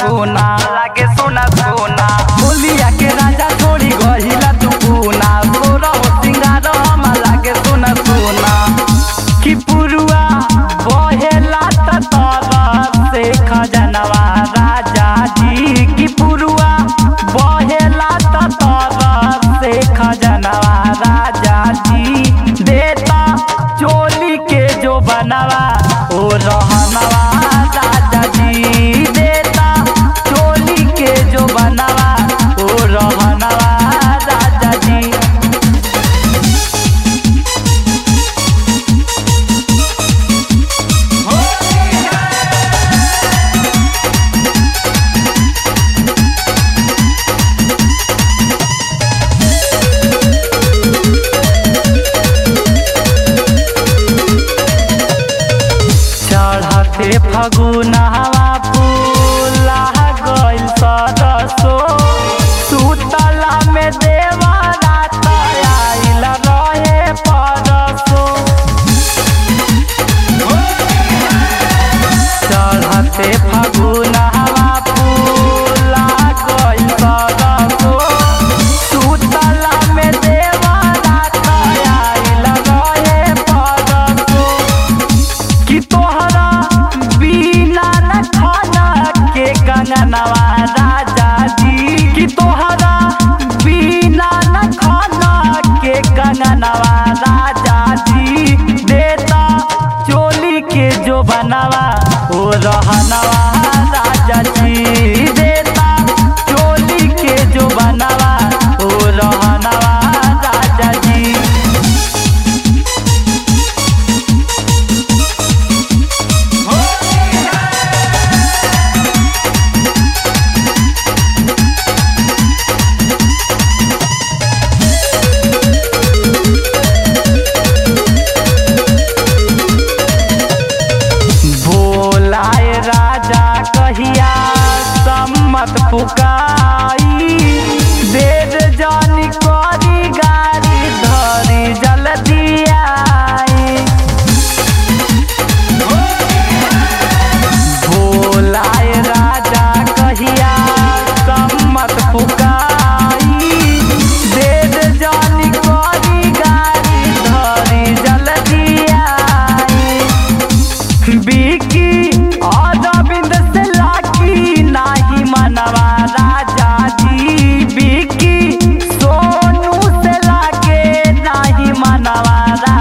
सोना लागे सोना सोना बोलिया के राजा छोड़ी गहिला तू पूना तोरा हो सिंगार हम लागे सोना सोना कि पुरुआ बहेला त तोरा से खजनवा राजा जी कि पुरुआ बहेला त तोरा से खजनवा राजा जी देता चोली के जो बनवा ओ रहनवा राजा जी देता चोली के जो बनवा ओ रहनवा राजा जी चढ़ते फगुनवा फूला गइल सरसो सुतला में देवा रात आइल रहे परसो चढ़ते फगुनवा फूला गइल सरसो सुतला में देवा रात आइल रहे परसो कि तोहरा बिना न खाना के कंगनवा राजा जी कि तोहरा बिना न खाना के कंगनवा राजा जी देता चोली के जो बनवा ओ रहनवा राजा जी देता चोली के जो बनवा ओ रहनवा राजा जी बोलाए राजा कहिया सम्मत पुकाई देर जानी करी गाड़ी धरी जल्दी आई बोलाए राजा कहिया सम्मत पुकाई देर जानी करी गाड़ी धरी जल्दी आई बिकी अरविंद से लाकी नाही मनवा राजा जी बिकी सोनू से लागे नाही मनवा राजा